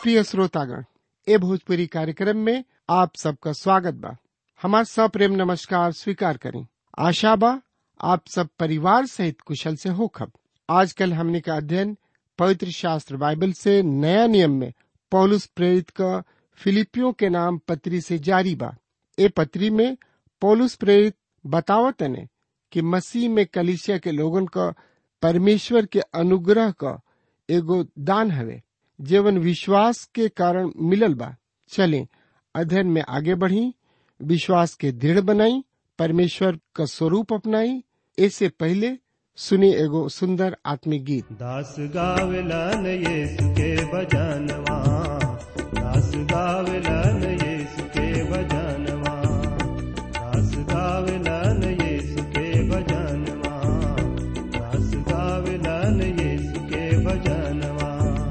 प्रिय श्रोतागण ए भोजपुरी कार्यक्रम में आप सबका स्वागत बा हमार सप्रेम नमस्कार स्वीकार करें आशा बा आप सब परिवार सहित कुशल से होखब आजकल हमने का अध्ययन पवित्र शास्त्र बाइबल से नया नियम में पौलुस प्रेरित का फिलिपियों के नाम पत्री से जारी बा ए पत्री में पौलुस प्रेरित बतावत ने कि मसीह में कलिसिया के लोगन का परमेश्वर के अनुग्रह का एगो दान हवे जीवन विश्वास के कारण मिलल बा चले अध्ययन में आगे बढ़ी विश्वास के दृढ़ बनाई परमेश्वर का स्वरूप अपनाई ऐसे पहले सुनी एगो सुंदर आत्मिक गीत दास गावलन यीशु के भजनवा दास गावलन यीशु के भजनवा दास गावलन यीशु के भजनवा दास गावलन यीशु के भजनवा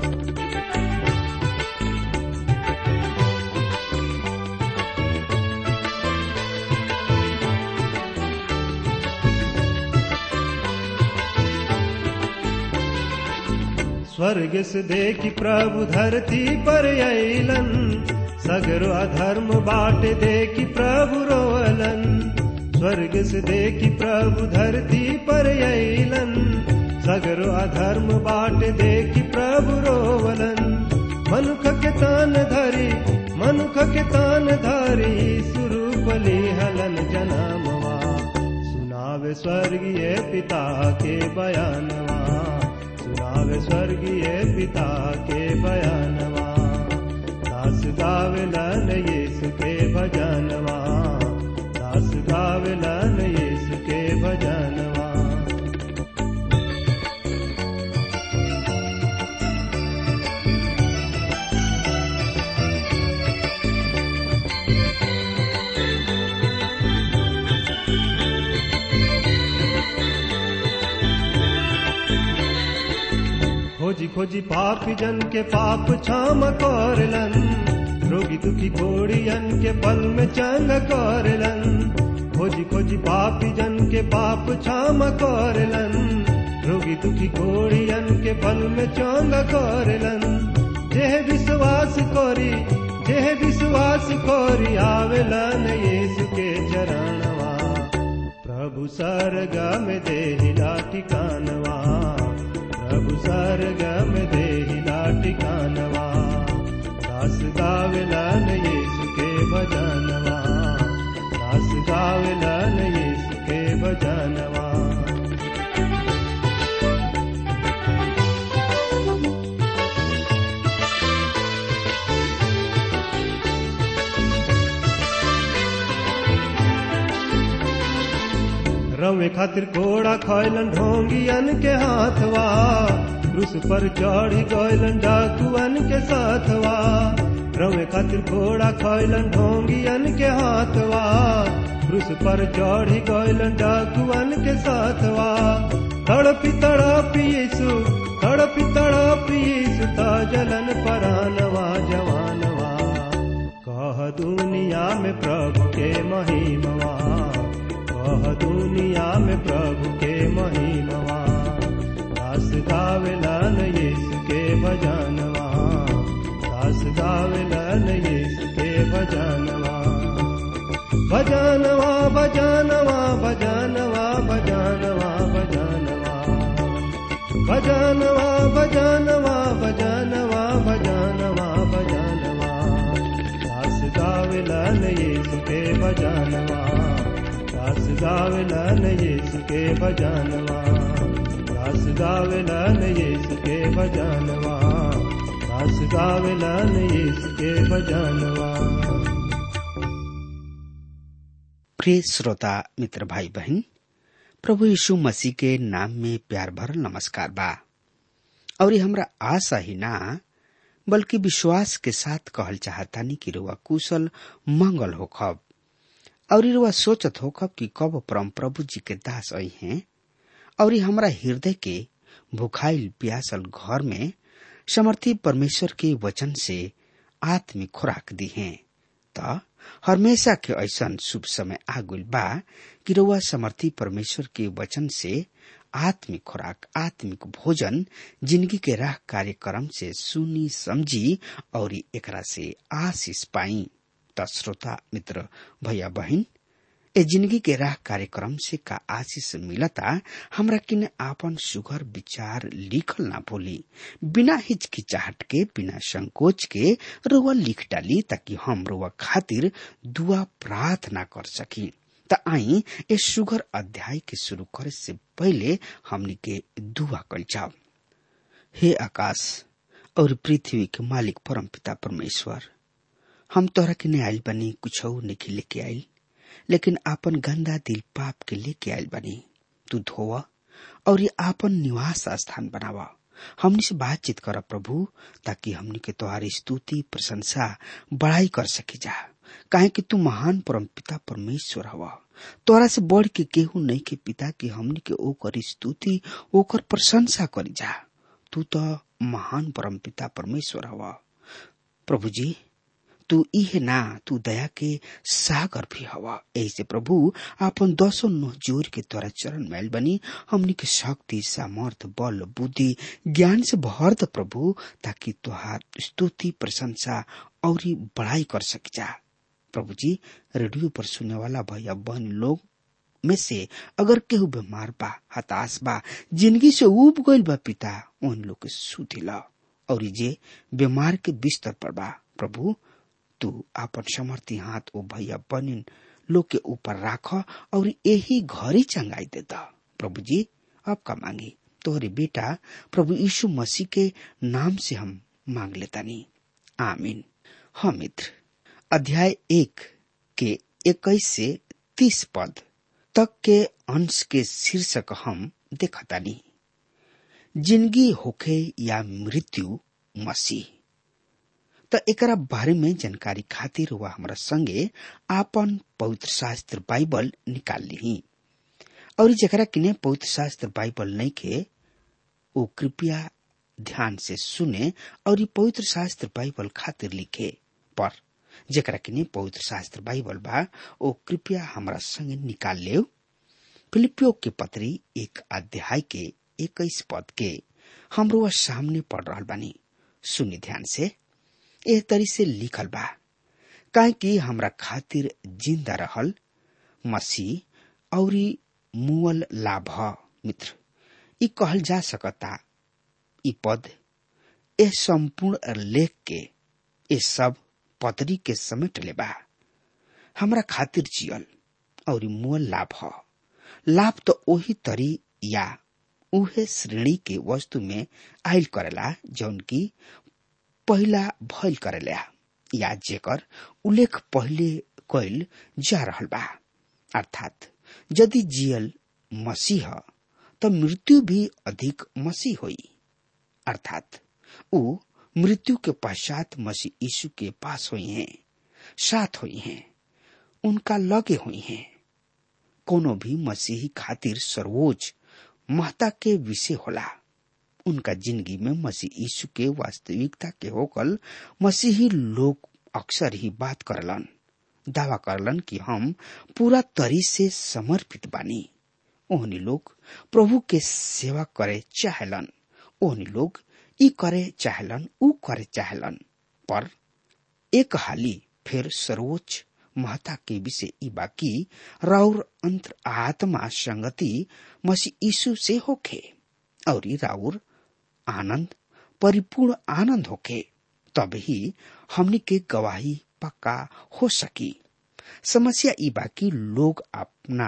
स्वर्ग से देखी प्रभु धरती पर अलन सगरो अधर्म बाट देखी प्रभु रोअलन स्वर्ग से देखी प्रभु धरती पर अलन सगरो अधर्म बाट देखी प्रभु रोवलन मनुख के तान धरी मनुख के तान धरी सुरूपली हलन जनामवा सुनावे स्वर्गीय पिता के बयानवा सुनावे स्वर्गीय पिता के बयानवा दास गावलन यीशु के भजनवा दास गावलन यीशु के भजनवा खोजी खोजी पापी जन के पाप क्षम करलन रोगी दुखी घोड़ियन के पल में चंग करलन खोजी खोजी पापी जन के पाप क्षम करलन रोगी दुखी घोड़ियन के पल में चंग करलन जेह विश्वास करी जेह विश्वास करी आवेलन यीशु के चरणवा प्रभु सरगम देहिला ठिकानवा प्रभु सरगम देहिला ठिकानवा दास गावलन यीशु के भजनवा दास गावलन यीशु के भजनवा रवे खातिर घोड़ा खैलन ढोंगियन के हाथवा क्रूस पर चढ़ी गैलन डाकुअन के साथवा रवे खातिर घोड़ा खैलन ढोंगियन के हाथवा क्रूस पर चढ़ी गैलन डाकुअन के साथवा तड़पी तड़पी यीशु तड़पी तड़पी यीशु ता जलन परानवा जवानवा कह दुनिया में प्रभु के महिमवा कह दुनिया में प्रभु के महिमवा दास गावलन यीशु के भजनवा दास गावलन यीशु के भजनवा भजनवा भजनवा भजनवा भजनवा भजनवा भजनवा भजनवा भजनवा भजनवा भजनवा दास गावलन यीशु के भजनवा दास गावलन यीशु के भजनवा दास गावलन यीशु के भजनवा दास गावलन यीशु के भजनवा प्रिय श्रोता मित्र भाई बहन प्रभु यीशु मसीह के नाम में प्यार भरल नमस्कार बा और ये हमरा आशा ही ना बल्कि विश्वास के साथ कहल चाहतानी कि रुआ कुशल मंगल होखब और रुआ सोचत होखब कि कब परम प्रभु जी के दास आई हैं और हमरा हृदय के भुखाइल प्यासल घर में समर्थी परमेश्वर के वचन से आत्मिक खुराक दी हैं त हमेशा के ऐसन शुभ समय आगुल बा कि रउआ समर्थी परमेश्वर के वचन से आत्मिक खुराक आत्मिक भोजन जिंदगी के राह कार्यक्रम से सुनी समझी और एकरा से आशीष पाई त श्रोता मित्र भैया बहन ए जिंदगी के राह कार्यक्रम से का आशीष मिलता हमरा किने आपन सुघर विचार लिखल ना भूली बिना हिचकिचाहट के बिना संकोच के रुआ लिख डाली ताकि हम रुआ खातिर दुआ प्रार्थना कर सकी त आई ए सुगर अध्याय के शुरू करे से पहले हमनी के दुआ कल जाओ हे आकाश और पृथ्वी के मालिक परम पिता परमेश्वर हम तोहरा के आयल बनी कुछ नहीं लेके आयल लेकिन आपन गंदा दिल पाप के लेके आयल बनी तू धोवा और ये आपन निवास स्थान बनावा हमनी से बातचीत कर प्रभु ताकि हमनी के तुम्हारी स्तुति प्रशंसा बड़ाई कर सके जा काहे कि तू महान परम पिता परमेश्वर हवा तोरा से बढ़ के केहू नहीं के पिता की हमनी के ओकर स्तुति ओकर प्रशंसा करी जा तू तो महान परम पिता परमेश्वर हवा प्रभु जी तू इहे ना तू दया के सागर भी हवा ऐसे प्रभु आपन दसो नुह जोर के तोरा चरण मैल बनी हमनी के शक्ति सामर्थ बल बुद्धि ज्ञान से भर द प्रभु ताकि तुहार स्तुति प्रशंसा और बड़ाई कर सक जा प्रभु जी रेडियो पर सुने वाला भैया बहन लोग में से अगर केहू बीमार बा हताश बा जिंदगी से उब गईल बा पिता उन लोग के सुधिला और जे बीमार के बिस्तर पर बा प्रभु तू आपन समर्थी हाथ ओ भैया बनिन लोग के ऊपर राख और यही घरी चंगाई देता प्रभु जी आपका मांगी तोहरे बेटा प्रभु यीशु मसीह के नाम से हम मांग लेता नहीं आमीन हाँ मित्र अध्याय एक के इक्कीस से तीस पद तक के अंश के शीर्षक हम देखता नहीं जिंदगी होखे या मृत्यु मसीह त एकरा बारे में जानकारी खातिर हुआ हमरा संगे आपन पवित्र शास्त्र बाइबल निकाल ली और जरा किने पवित्र शास्त्र बाइबल नहीं के वो कृपया ध्यान से सुने और ये पवित्र शास्त्र बाइबल खातिर लिखे पर जरा किने पवित्र शास्त्र बाइबल बा वो कृपया हमरा संगे निकाल ले फिलिपियो के पत्री एक अध्याय के इक्कीस पद के हमरो सामने पढ़ रहा बानी सुनी ध्यान से एह तरी से लिखल बा काहे कि हमरा खातिर जिंदा रहल मसीह और मुअल लाभ मित्र ई कहल जा सकता ई पद ए संपूर्ण लेख के ए सब पतरी के समेट ले बा हमरा खातिर जियल और मुअल लाभ ह लाभ तो ओही तरी या उहे श्रेणी के वस्तु में आयल करेला जौन की पहिला भइल करेला या जेकर उल्लेख पहिले कैल जा रहल बा अर्थात यदि जियल मसीह त मृत्यु भी अधिक मसीह होई अर्थात ऊ मृत्यु के पश्चात मसीह यीशु के पास हुई हैं साथ हुई हैं उनका लगे हुई हैं कोनो भी मसीही खातिर सर्वोच्च महता के विषय होला उनका जिंदगी में मसीह यीशु के वास्तविकता के होकल मसीही लोग अक्सर ही बात करलन दावा करलन कि हम पूरा तरी से समर्पित बानी ओहनी लोग प्रभु के सेवा करे चाहलन ओहनी लोग ई करे चाहलन ऊ करे चाहलन पर एक हाली फिर सर्वोच्च महता के विषय ई बाकी राउर अंतर आत्मा संगति मसीह यीशु से होखे और राउर आनंद परिपूर्ण आनंद होके तब ही हमनी के गवाही पक्का हो सकी समस्या ई बाकी लोग अपना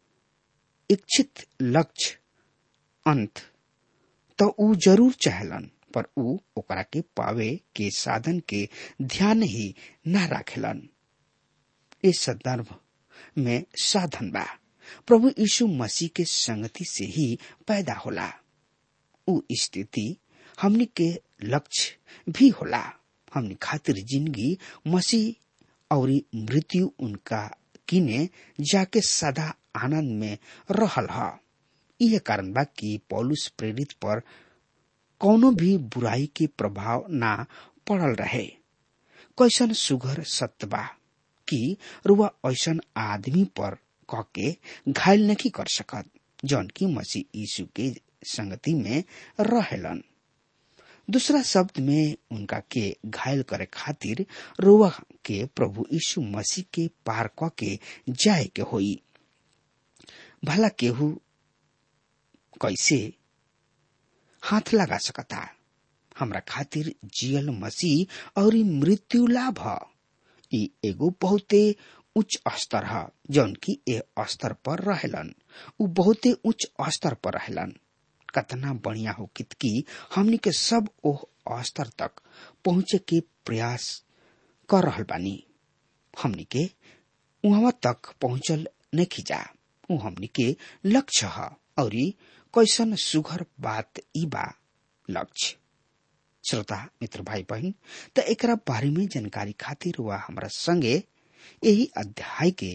इच्छित लक्ष्य अंत तो ऊ जरूर चाहलन पर ऊ ओकरा के पावे के साधन के ध्यान ही न राखेलन इस संदर्भ में साधन बा प्रभु यीशु मसीह के संगति से ही पैदा होला ऊ स्थिति हमनी के लक्ष्य भी होला हमनी खातिर जिंदगी मसीह और मृत्यु उनका किने जाके सदा आनंद में रहल ह यह कारण बा कि पौलुस प्रेरित पर कौनो भी बुराई के प्रभाव ना पड़ल रहे कैसन सुघर सत्य बा कि रुआ ऐसन आदमी पर कह के घायल नहीं कर सकत जौन की मसीह यीशु के संगति में रहेलन दूसरा शब्द में उनका के घायल करे खातिर रोवा के प्रभु यीशु मसीह के पार क के जाए के होई भला केहू कैसे हाथ लगा सकता हमरा खातिर जियल मसीह और मृत्यु लाभ ह ई एगो बहुते उच्च स्तर ह जौन की ए स्तर पर रहेलन उ बहुते उच्च स्तर पर रहेलन कतना बढ़िया हो कित की हमनी के सब ओह स्तर तक पहुंचे के प्रयास कर रहल बानी हमनी के वहां तक पहुंचल नहीं जा उ हमनी के लक्ष्य ह और कैसन सुघर बात ई बा लक्ष्य श्रोता मित्र भाई बहन त एकरा बारे में जानकारी खातिर वह हमरा संगे यही अध्याय के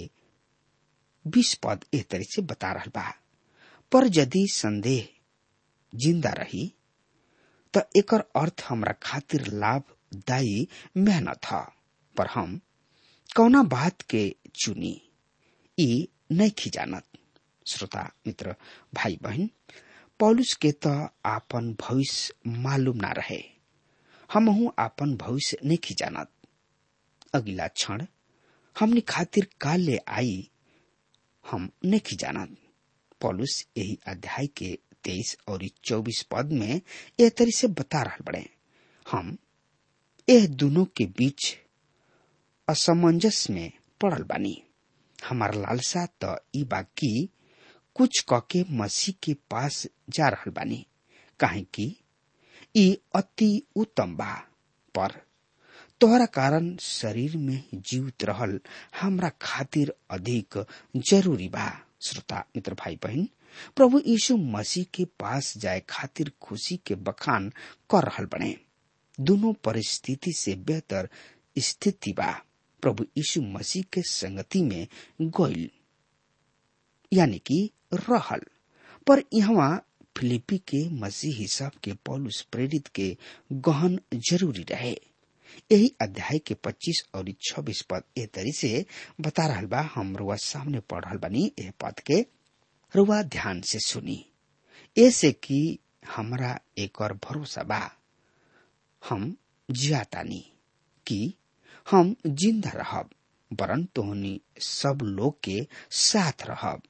बीस पद एह तरह से बता रहा बा पर यदि संदेह जिंदा रही त एकर अर्थ हमरा खातिर लाभदायी मेहनत ह पर हम कौना बात के चुनी ई नहीं जानत श्रोता मित्र भाई बहन पौलुस के त आपन भविष्य मालूम ना रहे हमहू आपन भविष्य नहीं जानत अगला क्षण हमने खातिर काल ले आई हम नहीं जानत पौलुस यही अध्याय के तेईस और चौबीस पद में यह तरी से बता रहा बड़े हम यह दोनों के बीच असमंजस में पड़ल बानी हमार लालसा त ई बाकी कुछ कके मसीह के पास जा रहल बानी काहे कि ई अति उत्तम बा पर तोहरा कारण शरीर में जीवित रहल हमरा खातिर अधिक जरूरी बा श्रोता मित्र भाई बहन प्रभु यीशु मसीह के पास जाए खातिर खुशी के बखान कर रहल बने दोनों परिस्थिति से बेहतर स्थिति बा प्रभु यीशु मसीह के संगति में गोइल यानी कि रहल पर यहाँ फिलिपी के मसीह हिसाब के पौलुस प्रेरित के गहन जरूरी रहे यही अध्याय के 25 और 26 पद ए तरी से बता रहा बा हम रुआ सामने पढ़ रहा बनी ए पद के रुआ ध्यान से सुनी ऐसे कि हमरा एक और भरोसा बा हम जियातानी कि हम जिंदा रहब वरन तोहनी सब लोग के साथ रहब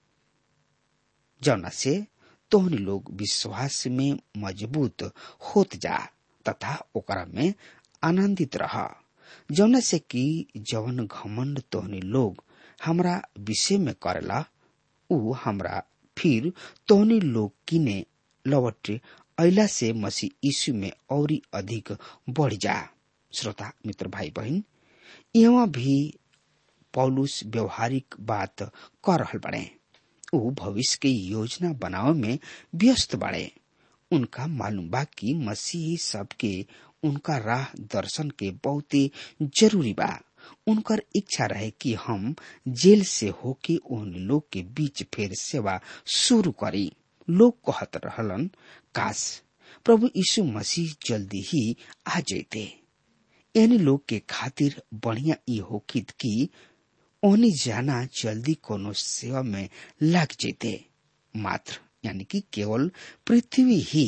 जौना से तोहनी लोग विश्वास में मजबूत होत जा तथा ओकरा में आनंदित रह जौना से कि जवन घमंड तोहनी लोग हमरा विषय में करेला उ हमरा फिर तोहनी लोग किने लौट अला से मसीह यीशु में और अधिक बढ़ जा श्रोता मित्र भाई बहन यहाँ भी पौलुस व्यवहारिक बात कर रहल बड़े उ भविष्य के योजना बनावे में व्यस्त बाड़े उनका मालूम बा कि मसीही सबके उनका राह दर्शन के बहुत ही जरूरी बा उनकर इच्छा रहे कि हम जेल से होके उन लोग के बीच फिर सेवा शुरू करी लोग कहत रहलन काश प्रभु यीशु मसीह जल्दी ही आ जैते यानी लोग के खातिर बढ़िया ई होकित कि ओनी जाना जल्दी कोनो सेवा में लग जेते मात्र यानी कि केवल पृथ्वी ही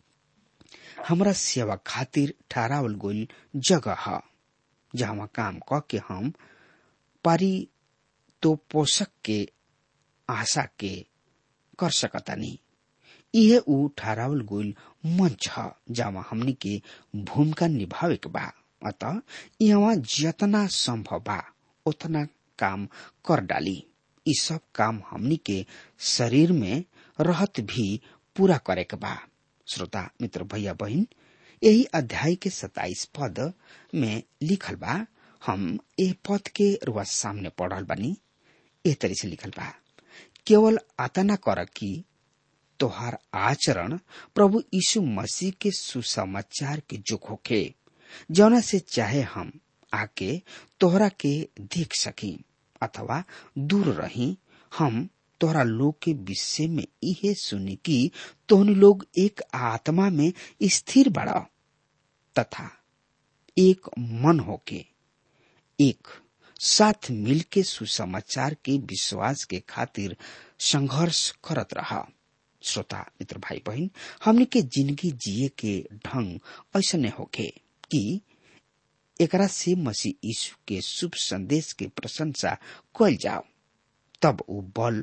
हमरा सेवा खातिर ठहरावल गईल जगह है जहाँ काम क के हम पारी तो पोषक के आशा के कर सकतानी इहे ऊ ठहरावल गईल मंच है जहाँ हमनी के भूमिका निभावे के बा अतः यहाँ जितना संभव बा उतना काम कर डाली ई सब काम हमनी के शरीर में रहत भी पूरा करे के बा श्रोता मित्र भैया बहन यही अध्याय के सताइस पद में लिखल बा हम ए पद के रुआ सामने पढ़ल बानी ए तरह से लिखल बा केवल आतना कर कि तोहार आचरण प्रभु यीशु मसीह के सुसमाचार के जुक होखे जौना से चाहे हम आके तोहरा के देख सकी अथवा दूर रही हम तोहरा लोग के विषय में इहे सुनी कि तोहनी लोग एक आत्मा में स्थिर बड़ा तथा एक मन होके एक साथ मिल के सुसमाचार के विश्वास के खातिर संघर्ष करत रहा श्रोता मित्र भाई बहन हमने के जिंदगी जिए के ढंग ऐसा होके कि एकरा से मसीह यीशु के शुभ संदेश के प्रशंसा कल जाओ तब वो बल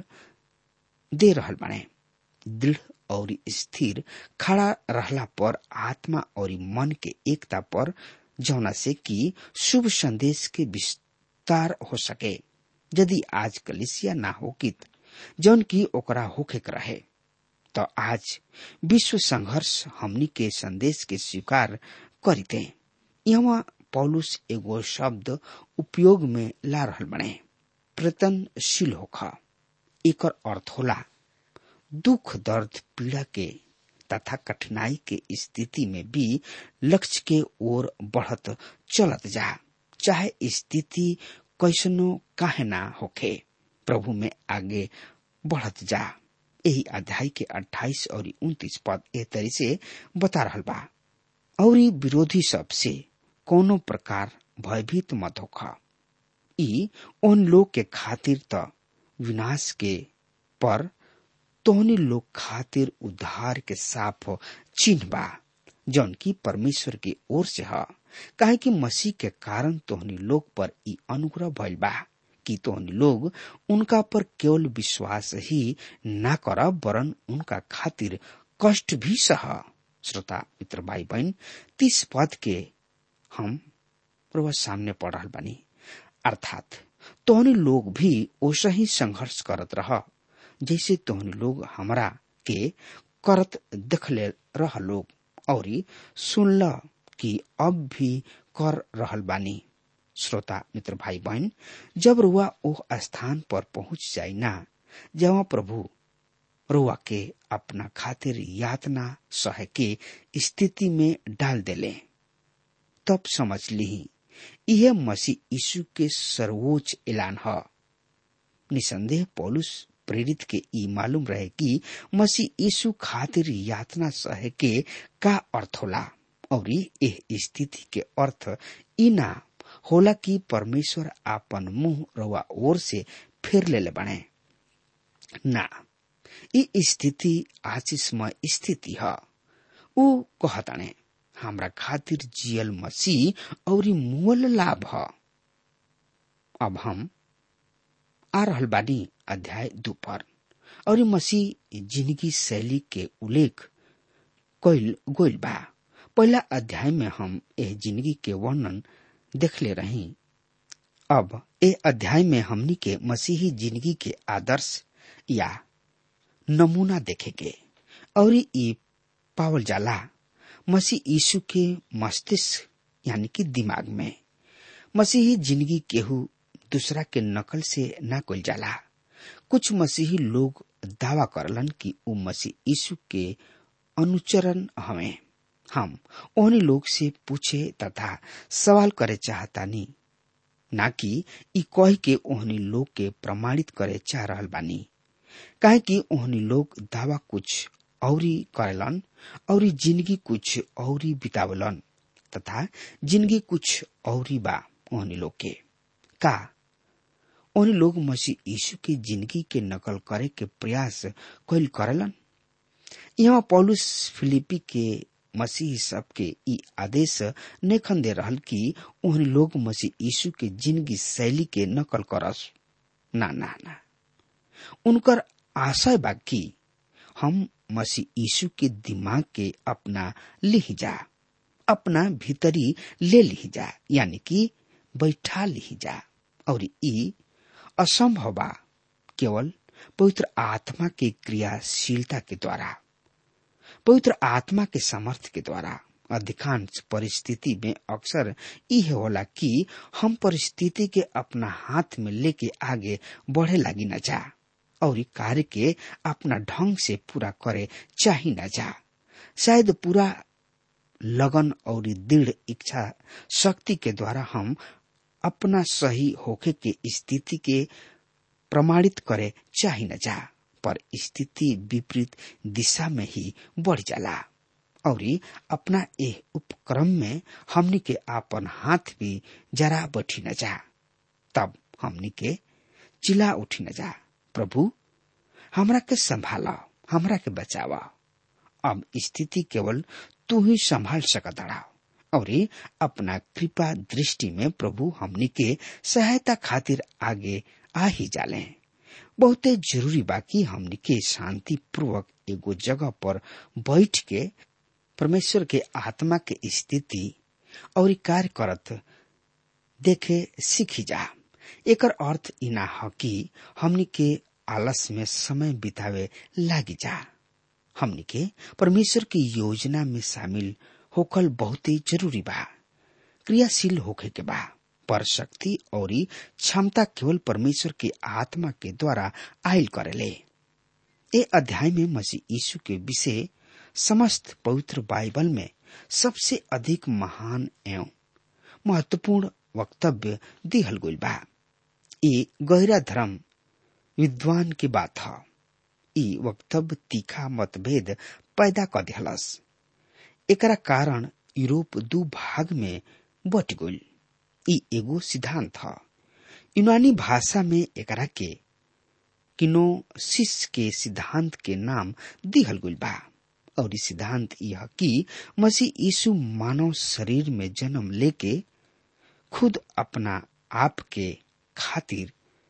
दे रहल बने दृढ़ और स्थिर खड़ा रहला पर आत्मा और मन के एकता पर जौना से कि शुभ संदेश के विस्तार हो सके यदि आज कलिसिया ना होकित जौन की ओकरा होखे के रहे तो आज विश्व संघर्ष हमनी के संदेश के स्वीकार करीते यहाँ पौलुस एगो शब्द उपयोग में ला रहल बने प्रतनशील होखा एकर अर्थ होला दुख दर्द पीड़ा के तथा कठिनाई के स्थिति में भी लक्ष्य के ओर बढ़त चलत जा चाहे स्थिति कैसनो काहे ना होखे प्रभु में आगे बढ़त जा यही अध्याय के 28 और 29 पद ए तरी से बता रहल बा और विरोधी सब से कोनो प्रकार भयभीत मत होखा ई उन लोग के खातिर त विनाश के पर तोहनी लोग खातिर उद्धार के साफ चिन्ह बा जौन की परमेश्वर की ओर से ह काहे कि मसीह के कारण तोहनी लोग पर ई अनुग्रह भइल बा कि तोहनी लोग उनका पर केवल विश्वास ही ना कर वरन उनका खातिर कष्ट भी सह श्रोता मित्र भाई बहन तीस पद के हम प्रभु सामने पढ़ रहल बानी अर्थात तोहनी लोग भी ओसा ही संघर्ष करत रह जैसे तोहनी लोग हमरा के करत देखले रह लोग और सुनल कि अब भी कर रहल बानी श्रोता मित्र भाई बहन जब रुआ ओह स्थान पर पहुंच जाई ना जहाँ प्रभु रुआ के अपना खातिर यातना सह के स्थिति में डाल देले तब समझ ली यह मसीह यीशु के सर्वोच्च ऐलान है निसंदेह पौलुस प्रेरित के ई मालूम रहे कि मसीह यीशु खातिर यातना सह के का अर्थ होला और यह स्थिति के अर्थ ई ना होला कि परमेश्वर आपन मुंह रवा ओर से फिर ले बने ना ई स्थिति आशीषमय स्थिति है ऊ कहताने हमरा खातिर जियल मसीह और मूल लाभ है अब हम आ रहल बानी अध्याय दू पर और मसीह जिंदगी शैली के उल्लेख कइल गोइल बा पहला अध्याय में हम एह जिंदगी के वर्णन देखले रही अब ए अध्याय में हमनी के मसीही जिंदगी के आदर्श या नमूना देखेगे और ई पावल जाला मसीह यीशु के मस्तिष्क यानी कि दिमाग में मसीही जिंदगी केहू दूसरा के नकल से ना कल जाला कुछ मसीही लोग दावा करलन कि उ मसीह यीशु के अनुचरण हमें हम ओहनी लोग से पूछे तथा सवाल करे चाहतानी ना कि ई कह के ओहनी लोग के प्रमाणित करे चाह रहल बानी काहे कि ओहनी लोग दावा कुछ औरी करेलन और जिंदगी कुछ औरी बितावलन तथा जिंदगी कुछ औरी बा ओहनी लोग के का ओहनी लोग मसीह यीशु के जिंदगी के नकल करे के प्रयास कैल करेलन यहाँ पौलुस फिलिपी के मसीह सबके ई आदेश नेखन दे रहल कि ओहनी लोग मसीह यीशु के जिंदगी शैली के नकल करस ना ना ना उनकर आशय बा कि हम मसीह यीशु के दिमाग के अपना लिह जा अपना भीतरी ले लिह जा यानी कि बैठा लिह जा और ई असंभव बा केवल पवित्र आत्मा के क्रियाशीलता के द्वारा पवित्र आत्मा के सामर्थ्य के द्वारा अधिकांश परिस्थिति में अक्सर यह होला कि हम परिस्थिति के अपना हाथ में लेके आगे बढ़े लगी न जा और कार्य के अपना ढंग से पूरा करे चाही न जा शायद पूरा लगन और दृढ़ इच्छा शक्ति के द्वारा हम अपना सही होके के स्थिति के प्रमाणित करे चाही न जा पर स्थिति विपरीत दिशा में ही बढ़ जाला और अपना एह उपक्रम में हमनी के आपन हाथ भी जरा बैठी न जा तब हमनी के चिल्ला उठी न जा प्रभु हमरा के संभाला हमरा के बचावा अब स्थिति केवल तू ही संभाल सकता और अपना कृपा दृष्टि में प्रभु हमनी के सहायता खातिर आगे आ ही जाले बहुते जरूरी बा कि हमनी के शांति पूर्वक एगो जगह पर बैठ के परमेश्वर के आत्मा के स्थिति और कार्य करत देखे सीखी जा एकर अर्थ इना ह कि हमनी के आलस में समय बितावे लागी जा हमनी के परमेश्वर की योजना में शामिल होकल बहुत ही जरूरी बा क्रियाशील होखे के बा पर शक्ति और क्षमता केवल परमेश्वर के आत्मा के द्वारा आयल करेले ए अध्याय में मसीह यीशु के विषय समस्त पवित्र बाइबल में सबसे अधिक महान एवं महत्वपूर्ण वक्तव्य दिहल गइल बा ई गहरा धर्म विद्वान की बात ह ई वक्तव्य तीखा मतभेद पैदा कर दिहलस एकरा कारण यूरोप दू भाग में बट गइल ई एगो सिद्धांत ह यूनानी भाषा में एकरा के किनोसिस के सिद्धांत के नाम दिहल गइल बा और ई सिद्धांत यह कि मसीह यीशु मानव शरीर में जन्म लेके खुद अपना आप के खातिर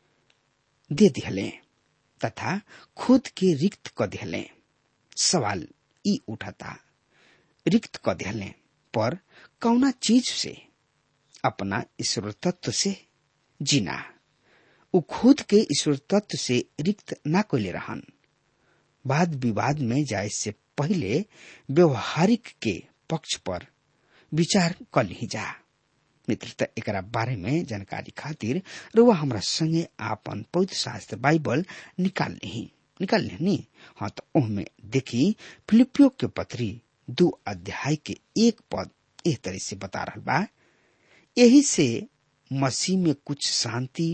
दे दिहले तथा खुद के रिक्त क दिहले सवाल ई उठता रिक्त क दिहले पर कौना चीज से अपना ईश्वर तत्व से जीना उ खुद के ईश्वर तत्व से रिक्त ना कोले रहन वाद विवाद में जाए से पहले व्यवहारिक के पक्ष पर विचार कर ली जा मित्रता एकरा बारे में जानकारी खातिर रुआ हमरा संगे आपन पवित्र शास्त्र बाइबल निकाल ली निकाल ली हाँ तो ओहमे देखी फिलिपियो के पत्री दो अध्याय के एक पद एह तरह से बता रहा बा यही से मसीह में कुछ शांति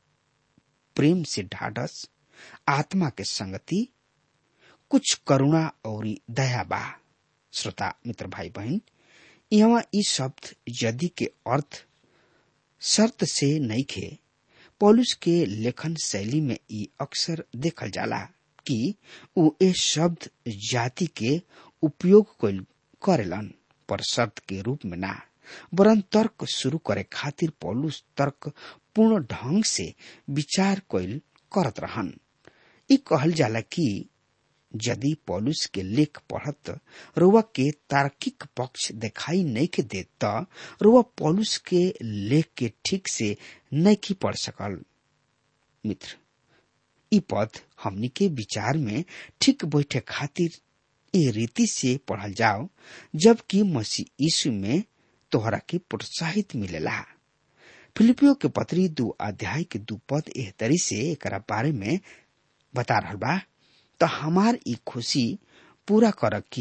प्रेम से ढाढ़स आत्मा के संगति कुछ करुणा और दया बा श्रोता मित्र भाई बहन यहाँ ई शब्द यदि के अर्थ शर्त से नहीं खे पौलुस के लेखन शैली में ई अक्सर देखल जाला कि उ ए शब्द जाति के उपयोग करेलन पर शर्त के रूप में ना वरन तर्क शुरू करे खातिर पौलुस तर्क पूर्ण ढंग से विचार कैल करत रहन ई कहल जाला कि यदि पौलुस के लेख पढ़त रुआ के तार्किक पक्ष दिखाई नहीं के दे त रुआ पौलुस के लेख के ठीक से नहीं पढ़ सकल मित्र ई पद हमनी के विचार में ठीक बैठे खातिर ए रीति से पढ़ल जाओ जबकि मसीह यीशु में तोहरा के प्रोत्साहित मिलेला फिलिपियो के पत्री दो अध्याय के दू पद एह तरी से एक बारे में बता रहा बा तो हमार ई खुशी पूरा कर कि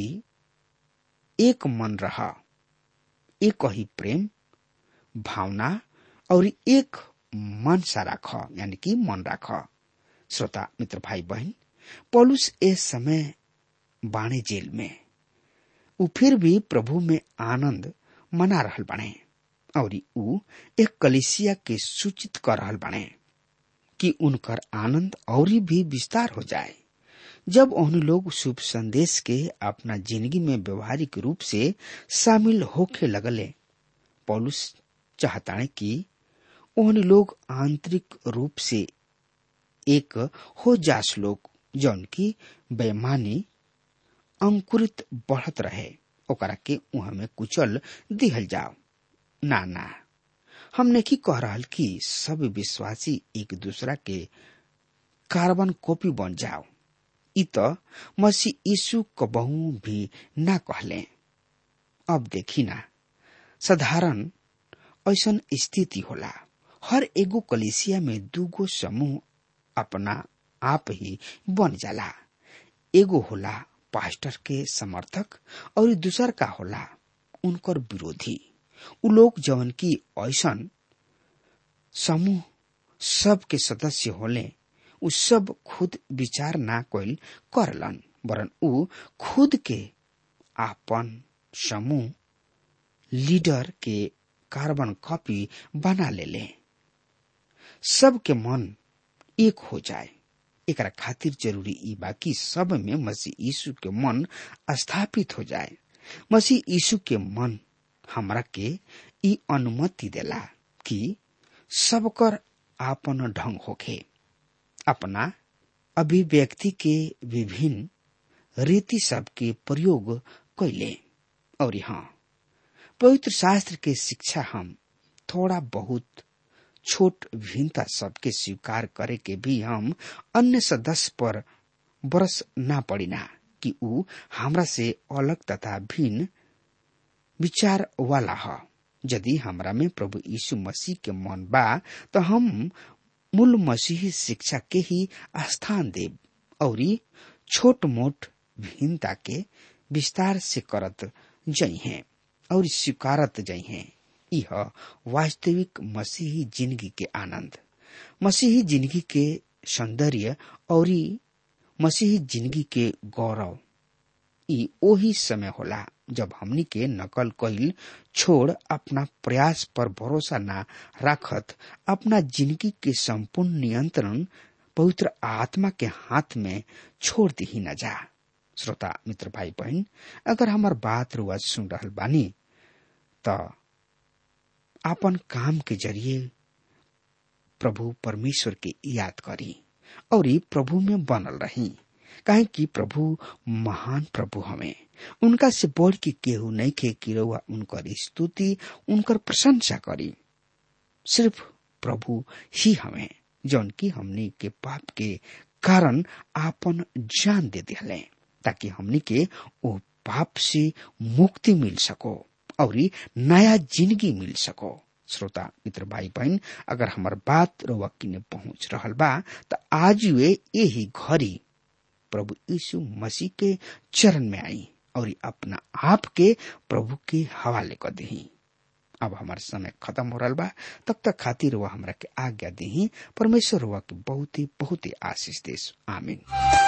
एक मन रहा एक ही प्रेम भावना और एक मन सा राख यानी कि मन राख श्रोता मित्र भाई बहन पौलुस इस समय बाणे जेल में उ फिर भी प्रभु में आनंद मना रहल बने और उ एक कलिसिया के सूचित कर रहल बने कि उनकर आनंद और भी विस्तार हो जाए जब उन लोग शुभ संदेश के अपना जिंदगी में व्यवहारिक रूप से शामिल होके लगले पौलुस चाहता कि उन लोग आंतरिक रूप से एक हो जास लोग जौन की बेमानी अंकुरित बढ़त रहे ओकरा के उहा में कुचल दिहल जाओ ना ना हमने की कह रहा कि सब विश्वासी एक दूसरा के कार्बन कॉपी बन जाओ इ त मसीह यीशु कबहू भी ना कहले अब देखी ना साधारण ऐसन स्थिति होला हर एगो कलिसिया में दूगो समूह अपना आप ही बन जाला एगो होला पास्टर के समर्थक और दूसर का होला उनकर विरोधी उ लोग जवन की ऐसन समूह सब के सदस्य होले उ सब खुद विचार ना कोइल करलन वरन उ खुद के आपन समूह लीडर के कार्बन कॉपी बना ले ले सबके मन एक हो जाए एकरा खातिर जरूरी ई बा कि सब में मसीह यीशु के मन स्थापित हो जाए मसीह यीशु के मन हमरा के ई अनुमति देला कि सबकर आपन ढंग होखे अपना अभिव्यक्ति के विभिन्न रीति सब के प्रयोग कैले और हाँ पवित्र शास्त्र के शिक्षा हम थोड़ा बहुत छोट भिन्नता सबके स्वीकार करे के भी हम अन्य सदस्य पर बरस ना पड़िना कि ऊ हमरा से अलग तथा भिन्न विचार वाला ह यदि हमरा में प्रभु यीशु मसीह के मन बा तो हम मूल मसीही शिक्षा के ही स्थान देव और छोट मोट भिन्नता के विस्तार से करत जई हैं और स्वीकारत जई हैं यह वास्तविक मसीही जिंदगी के आनंद मसीही जिंदगी के सौंदर्य और मसीही जिंदगी के गौरव ई ओही समय होला जब हमनी के नकल कईल छोड़ अपना प्रयास पर भरोसा ना राखत अपना जिंदगी के संपूर्ण नियंत्रण पवित्र आत्मा के हाथ में छोड़ दी न जा श्रोता मित्र भाई बहन अगर हमार बात रुआ सुन रहल बानी त आपन काम के जरिए प्रभु परमेश्वर के याद करी और प्रभु में बनल रही काहे कि प्रभु महान प्रभु हमें उनका से बढ़ के केहू नहीं खे कि रउआ उनकर स्तुति उनकर प्रशंसा करी सिर्फ प्रभु ही हमें जौन की हमनी के पाप के कारण आपन जान दे दिले ताकि हमनी के ओ पाप से मुक्ति मिल सको और नया जिंदगी मिल सको श्रोता मित्र भाई बहन अगर हमार बात रउआ किने पहुंच रहल बा त आज वे यही घड़ी प्रभु यीशु मसीह के चरण में आई और अपना आप के प्रभु के हवाले कर दही अब हमार समय खत्म हो रहा बा तब तक खातिर वह हमरा के आज्ञा दही परमेश्वर हुआ के बहुत ही बहुत ही आशीष देश आमीन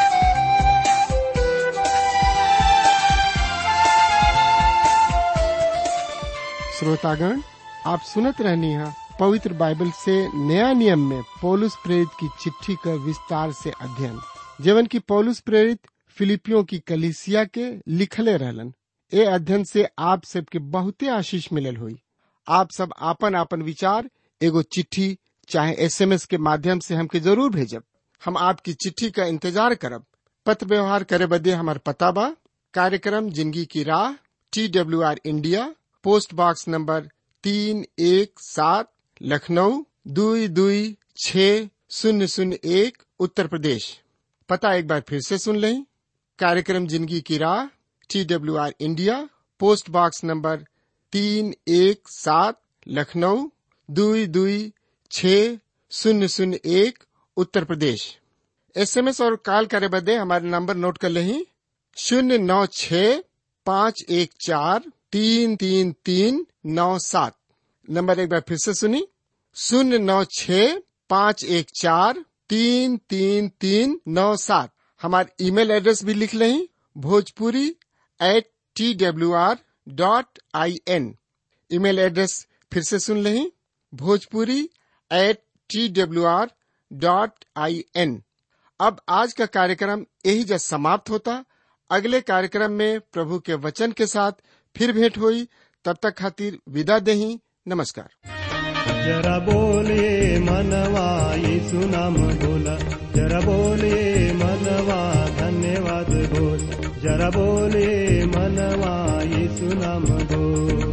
श्रोतागण आप सुनत रहनी है पवित्र बाइबल से नया नियम में पौलुस प्रेरित की चिट्ठी का विस्तार से अध्ययन जीवन की पौलुस प्रेरित फिलिपियों की कलिसिया के लिखले रहलन ए अध्ययन से आप सबके बहुते आशीष मिलल हुई आप सब आपन आपन विचार एगो चिट्ठी चाहे एसएमएस के माध्यम से हमके जरूर भेजब हम आपकी चिट्ठी का इंतजार करब पत्र व्यवहार करे बदे हमार पता बा कार्यक्रम जिंदगी की राह T W R India post box number तीन एक सात लखनऊ दुई दुई छ शून्य शून्य एक उत्तर प्रदेश पता एक बार फिर से सुन लें कार्यक्रम जिंदगी की राह T W R India post box number तीन एक सात लखनऊ दुई दुई छ शून्य शून्य एक उत्तर प्रदेश एसएमएस और कॉल करे बदे हमारे नंबर नोट कर लें शून्य नौ छ पाँच एक चार तीन तीन तीन नौ सात नंबर एक बार फिर से सुनी शून्य नौ छ पाँच एक चार तीन तीन तीन नौ सात हमारे ईमेल एड्रेस भी लिख लें Bhojpuri at T W R dot I N email address फिर से सुन लें Bhojpuri at T W R dot I N अब आज का कार्यक्रम यही जब समाप्त होता अगले कार्यक्रम में प्रभु के वचन के साथ फिर भेंट हुई तब तक खातिर विदा दही नमस्कार जरा बोले मनवा यीशु नाम बोला जरा बोले मनवा धन्यवाद बोल जरा बोले मनवा यीशु नाम बोल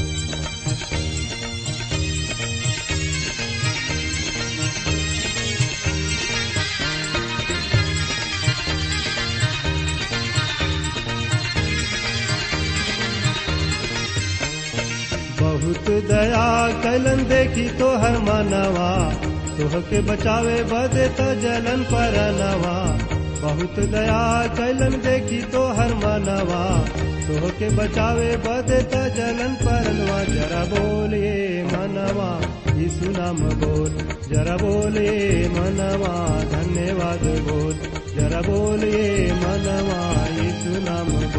बहुत दया कलन देखी तो हर मनवा तोह के बचावे बदे तो जलन पर नवा बहुत दया कलन देखी तो हर मनवा तोह के बचावे बदे तो जलन परनवा जरा बोलिए मनवा यीशु नाम बोल जरा बोलिए मनवा धन्यवाद बोल जरा बोलिए मनवा यीशु नाम